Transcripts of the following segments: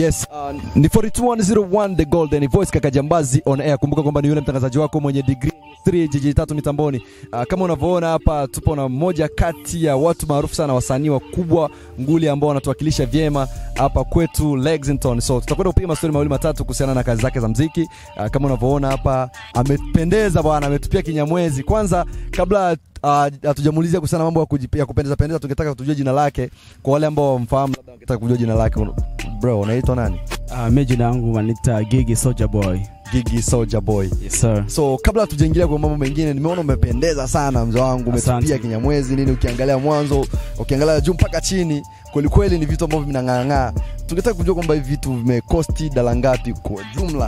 Yes, uh, ni 42101 The Golden Voice kaka Jambazi on air. Kumbuka kwamba ni yule mtangazaji wako mwenye degree 3 jiji tatu mitamboni. Uh, kama unavyoona hapa tupo na mmoja kati ya watu maarufu sana wasanii wakubwa nguli ambao wanatuwakilisha vyema hapa kwetu Lexington. So tutakwenda kupiga mastori mawili matatu kuhusiana na kazi zake za mziki. Uh, kama unavyoona hapa amependeza bwana, ametupia kinyamwezi. Kwanza kabla hatujamuulizia uh, kuhusiana na mambo ya, kujipi- ya kupendeza pendeza, tungetaka tujue jina lake kwa wale ambao wamfahamu, labda wangetaka kujua jina lake. Bro, unaitwa nani? Uh, mi jina yangu wanita Gigi Soldier Boy. Gigi Soldier Boy. Yes, sir. So kabla hatujaingilia kwa mambo mengine, nimeona umependeza sana mzee wangu, umetupia Asante. kinyamwezi nini, ukiangalia mwanzo, ukiangalia juu mpaka chini, kweli kweli ni vitu ambavyo vinang'aang'aa. Tungetaka kujua kwamba hivi vitu vimekosti dala ngapi kwa jumla?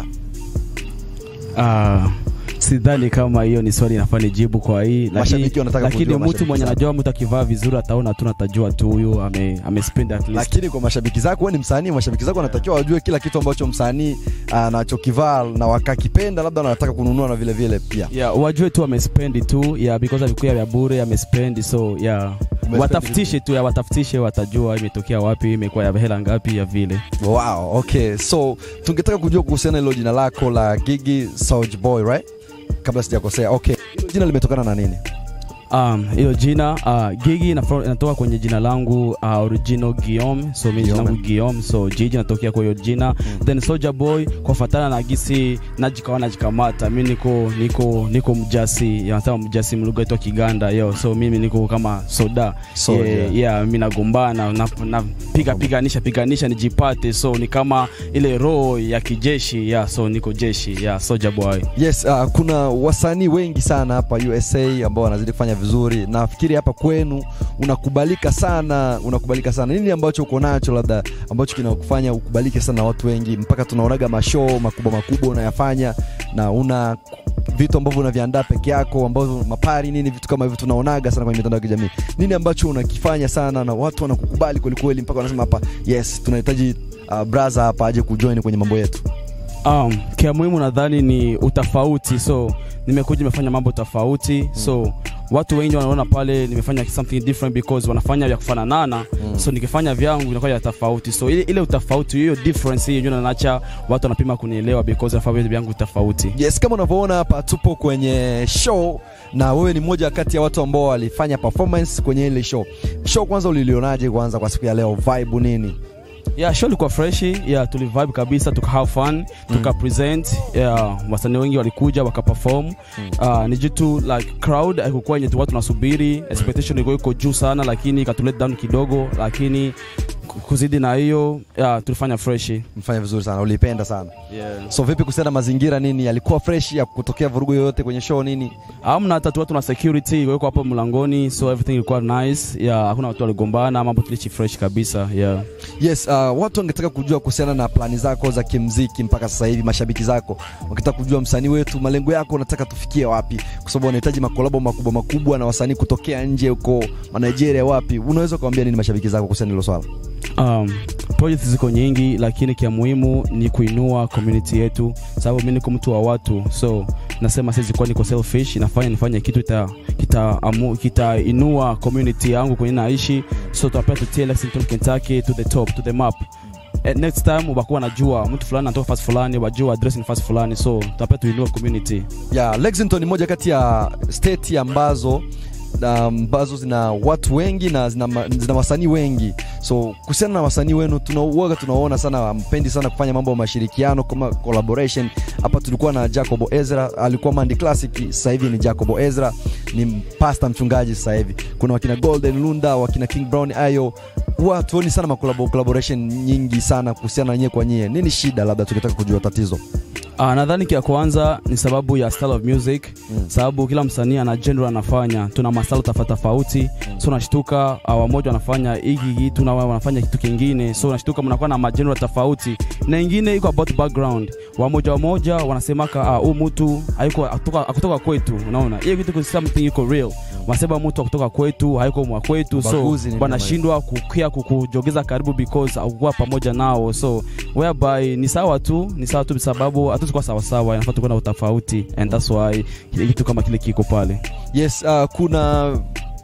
Uh, sidhani kama hiyo ni swali inafaa nijibu kwa hii lakini, Mashabiki wanataka lakini kujua, mtu mashabiki mwenye zako. anajua mtu akivaa vizuri ataona tu natajua tu huyu ame, amespend at least Lakini kwa mashabiki zako, wewe ni msanii, mashabiki zako wanatakiwa wajue kila kitu ambacho msanii anachokivaa na wakakipenda, labda wanataka kununua na vile vile pia. yeah, wajue tu amespendi tu yeah, because alikuwa vya bure amespendi so yeah. Umespendi watafutishe tu ya watafutishe watajua imetokea wapi imekuwa ya hela ngapi ya vile Wow, okay. So tungetaka kujua kuhusiana na hilo jina lako la Gigi Soulja Boy, right? Kabla sijakosea. Okay. Hilo jina limetokana na nini? Um, hilo jina uh, Gigi inafro- inatoka kwenye jina langu uh, original Guillaume, so mimi jina Guillaume. langu Guillaume, so Gigi inatokea kwa hiyo jina then Soldier Boy kwa fatana na gisi najikawa najikamata, mimi niko niko niko mjasi, yanasema mjasi mlugha yetu ya Kiganda yo, so mimi niko kama soda Soldier. yeah, yeah, mimi nagombana na, na piga piganisha piganisha nijipate, so ni kama ile roho ya kijeshi yeah, so niko jeshi yeah, Soldier Boy Yes, uh, kuna wasanii wengi sana hapa USA ambao wanazidi kufanya vizuri. Nafikiri hapa kwenu unakubalika sana, unakubalika sana. Nini ambacho uko nacho labda ambacho kinakufanya ukubalike sana na watu wengi mpaka tunaonaga mashow makubwa makubwa unayafanya na una vitu ambavyo unaviandaa peke yako ambavyo mapari nini vitu kama hivyo tunaonaga sana kwenye mitandao ya kijamii. Nini ambacho unakifanya sana na watu wanakukubali kweli kweli mpaka wanasema hapa yes, tunahitaji uh, brother hapa aje kujoin kwenye mambo yetu. Um, kia muhimu nadhani ni utofauti, so nimekuja nimefanya mambo tofauti so watu wengi wanaona pale nimefanya something different because wanafanya vya kufananana Mm. so nikifanya vyangu vinakuwa ya tofauti so ile, ile utofauti hiyo difference hiyo ndio naacha watu wanapima kunielewa because nafanya vitu vyangu tofauti Yes, kama unavyoona hapa tupo kwenye show na wewe ni mmoja kati ya watu ambao walifanya performance kwenye ile show. Show kwanza ulilionaje kwanza kwa siku ya leo? Vibe nini? yeah, show ilikuwa fresh yeah, tulivibe kabisa tuka have fun tuka present yeah, wasanii wengi walikuja wakaperform uh, ni jitu like crowd haikukuwa yenye watu nasubiri expectation ilikuwa iko juu sana lakini ikatulet down kidogo lakini kuzidi na hiyo yeah, tulifanya fresh Mfanya vizuri sana, ulipenda sana. yeah. So vipi kuhusiana na mazingira nini? Yalikuwa fresh ya kutokea vurugu yoyote kwenye show nini? amna hata tu watu na security weko hapo mlangoni so everything ilikuwa nice yeah, hakuna watu waligombana mambo tulichi fresh kabisa yeah. Yes, uh, watu wangetaka kujua kuhusiana na plani zako za kimziki mpaka sasa hivi, mashabiki zako wangetaka kujua msanii wetu, malengo yako unataka tufikie wapi, kwa sababu wanahitaji makolabo makubwa makubwa na wasanii kutokea nje huko Nigeria, wapi. Unaweza kuambia nini mashabiki zako kuhusiana na hilo swala? um, projects ziko nyingi lakini kia muhimu ni kuinua community yetu sababu mi niko mtu wa watu so nasema siwezi kuwa niko selfish nafanya nifanye kitu kita kita amu, kitainua community yangu kwenye naishi so tunapea tutie Lexington Kentucky to the top to the map Eh, next time wakuwa najua mtu fulani anatoka fasi fulani wajua address ni fasi fulani so tunapea tuinua community ya Lexington ni moja kati ya state ambazo na ambazo zina watu wengi na zina, ma- zina wasanii wengi so kuhusiana na wasanii wenu tunauaga tunaona sana mpendi sana kufanya mambo ya mashirikiano kama collaboration hapa tulikuwa na jacobo ezra alikuwa mandi classic sasa hivi ni jacobo ezra ni pasta mchungaji sasa hivi kuna wakina golden lunda wakina king brown ayo huwa tuoni sana makolabo- collaboration nyingi sana kuhusiana na nyie kwa nyie nini shida labda tukitaka kujua tatizo Uh, nadhani kia kwanza ni sababu ya style of music Mm. sababu kila msanii ana genre anafanya tuna masala tofauti tofauti so unashtuka uh, wamoja wanafanya hiki kitu na wao wanafanya kitu kingine so unashtuka mnakuwa na magenre tofauti na ingine iko about background wamoja wamoja wanasemaka ah, huu mtu haiko akutoka, akutoka kwetu unaona hiyo kitu something iko real wanasema mtu akutoka kwetu haiko mwa kwetu so Ubaguzi ni wanashindwa kukia kukujogeza karibu because akukuwa pamoja nao so whereby ni sawa tu ni sawa tu sababu hatuwezi kuwa sawasawa inafaa tukuwa na utofauti and that's why kile kitu kama kile kiko pale yes uh, kuna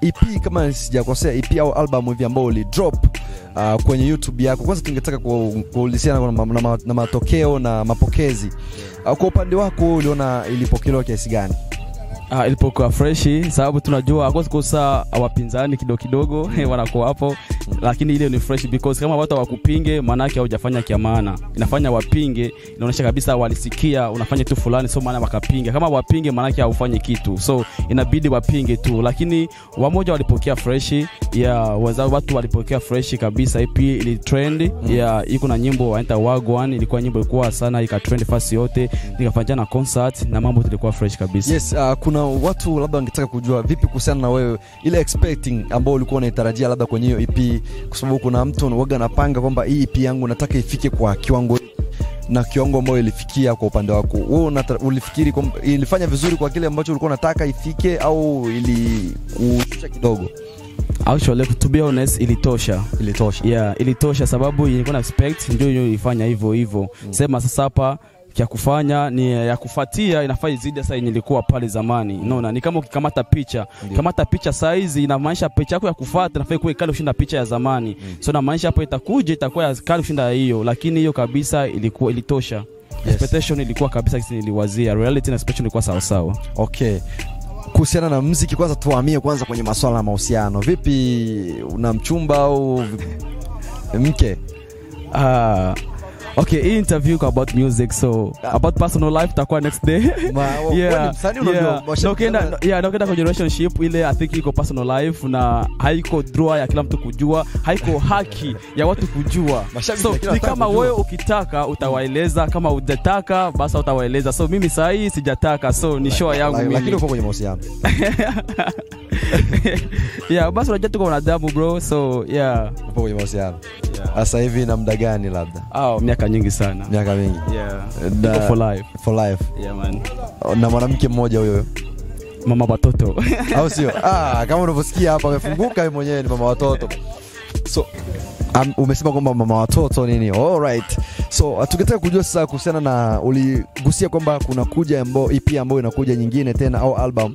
EP kama sijakosea, EP au album hivi ambao uli drop uh, kwenye YouTube yako. Kwanza tungetaka ku- kuulizana na, ma- na, ma- na matokeo na mapokezi uh, kwa upande wako uliona ilipokelewa kiasi gani? Ah, ilipokuwa freshi sababu tunajua hakosi kosa wapinzani kidogo kidogo wanakuwa hapo lakini ile ni fresh because kama watu hawakupinge maanake haujafanya kia maana inafanya wapinge inaonyesha kabisa walisikia unafanya kitu fulani so maana wakapinga kama wapinge maanake haufanyi kitu so inabidi wapinge tu lakini wamoja walipokea freshi ya waza watu walipokea freshi kabisa ip ili trend ya iko na nyimbo wanaita wagwan ilikuwa nyimbo ilikuwa sana ikatrend fasi yote nikafanya na concert na mambo tulikuwa fresh kabisa Yes, uh, kuna watu labda wangetaka kujua vipi kuhusiana na wewe ile expecting ambao ulikuwa unaitarajia labda kwenye hiyo EP, kwa sababu kuna mtu waga anapanga kwamba hii EP yangu nataka ifike kwa kiwango hiki na kiwango ambayo ilifikia kwa upande wako wewe unata- ulifikiri kwamba ilifanya vizuri kwa kile ambacho ulikuwa unataka ifike au ilikushusha kidogo? actually to be honest ilitosha Ilitosha. yeah ilitosha sababu ilikuwa na expect ndio hiyo ilifanya hivyo hivyo sema sasa hapa ya kufanya ni ya kufuatia inafaa izidi sasa yenye ilikuwa pale zamani unaona ni kama ukikamata picha Ndio. kamata picha saizi inamaanisha picha yako ya kufuata inafaa ikuwe kali kushinda picha ya zamani so inamaanisha hapo itakuja itakuwa ya kali kushinda hiyo lakini hiyo kabisa ilikuwa ilitosha expectation ilikuwa kabisa kisi niliwazia reality na expectation ilikuwa sawa sawa Okay. Kuhusiana na mziki, kwanza tuhamie kwanza kwenye masuala ya mahusiano. Vipi, una mchumba au mke? Ah, okay hii interview iko about music so about personal life itakuwa next day Ma- wewe ni msanii, unajua, yeah. mashabiki Na ukienda sana- yeah, na ukienda kwenye relationship ile i think iko personal life na haiko draw ya kila mtu kujua haiko haki ya watu kujua Mashabiki so ya kila ni mtu kama kujua. wewe ukitaka utawaeleza kama hujataka basi utawaeleza so mimi saa hii sijataka so ni show yangu La- lakini mimi uko kwenye mahusiano. yeah basi unajua tuko wanadamu bro so yeah Upo kwenye mahusiano. Sasa hivi na muda gani labda? oh, miaka nyingi sana Miaka mingi. yeah Na- Iko for life For life. yeah man Na mwanamke mmoja huyo. mama watoto Au sio? Ah, kama unavyosikia hapa amefunguka yeye mwenyewe ni mama watoto. So um, umesema kwamba mama watoto nini? Alright. So uh, tungetaka kujua sasa kuhusiana na uligusia kwamba kuna kuja ambayo EP ambayo inakuja nyingine tena au album.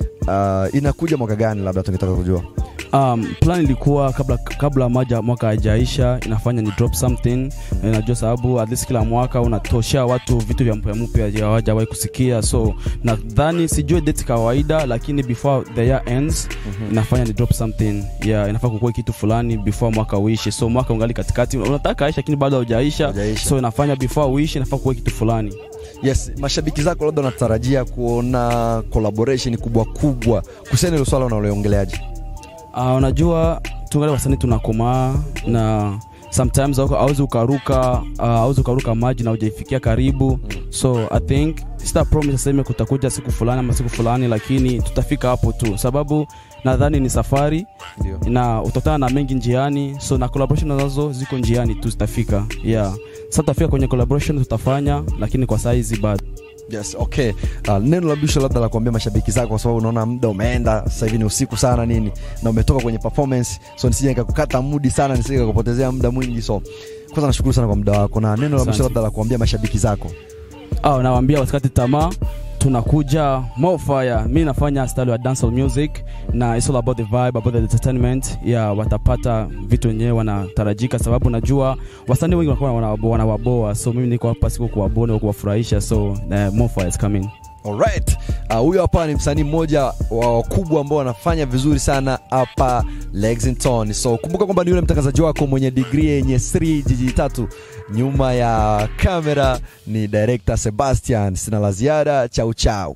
Uh, inakuja mwaka gani labda tungetaka kujua. um, plan ilikuwa kabla kabla maja mwaka haijaisha inafanya ni drop something Na najua sababu at least kila mwaka unatoshea watu vitu vya mpya mpya hawajawahi kusikia so nadhani sijui date kawaida lakini before the year ends inafanya ni drop something yeah inafaa kukuwa kitu fulani before mwaka uishe so mwaka ungali katikati unataka aisha lakini bado haujaisha Haujaisha. so inafanya before uishe inafaa kukuwa kitu fulani Yes, mashabiki zako labda wanatarajia kuona collaboration kubwa kubwa. Kuhusiana na hilo swala unaloongeleaje? Uh, unajua tungali wasanii tunakomaa na sometimes hauko- hauwezi ukaruka uh, hauwezi ukaruka maji na hujaifikia karibu so i think sita promise aseme kutakuja siku fulani ama siku fulani lakini tutafika hapo tu sababu nadhani ni safari Ndio. na utakutana na mengi njiani so na collaboration nazo ziko njiani tu zitafika yeah sasa tutafika kwenye collaboration tutafanya lakini kwa saizi bado Yes, okay. Uh, neno la mwisho labda la kuambia mashabiki zako kwa sababu unaona muda umeenda, sasa hivi ni usiku sana nini na umetoka kwenye performance, so nisije nikakukata mudi sana, nisije nikakupotezea muda mwingi. So kwanza nashukuru sana kwa muda wako, na neno la mwisho Asante. labda la kuambia mashabiki zako. au nawaambia wasikati tamaa tunakuja more fire mi nafanya style ya dancehall music na it's all about the vibe about the entertainment yeah watapata vitu wenyewe wanatarajika sababu najua wasanii wengi wanakuwa wanawaboa wanawaboa so mimi niko hapa siku kuwaboa na kuwafurahisha so uh, more fire is coming Alright. Uh, huyo hapa ni msanii mmoja wa wakubwa ambao wanafanya vizuri sana hapa Lexington. So kumbuka kwamba ni yule mtangazaji wako mwenye degree yenye 3 jiji tatu. Nyuma ya kamera ni director Sebastian. Sina la ziada, chau chau.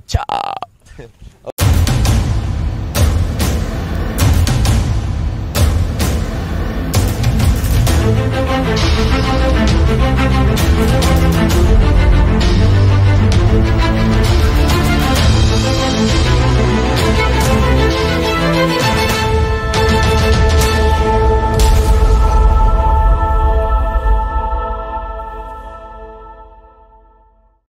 Ciao. Thank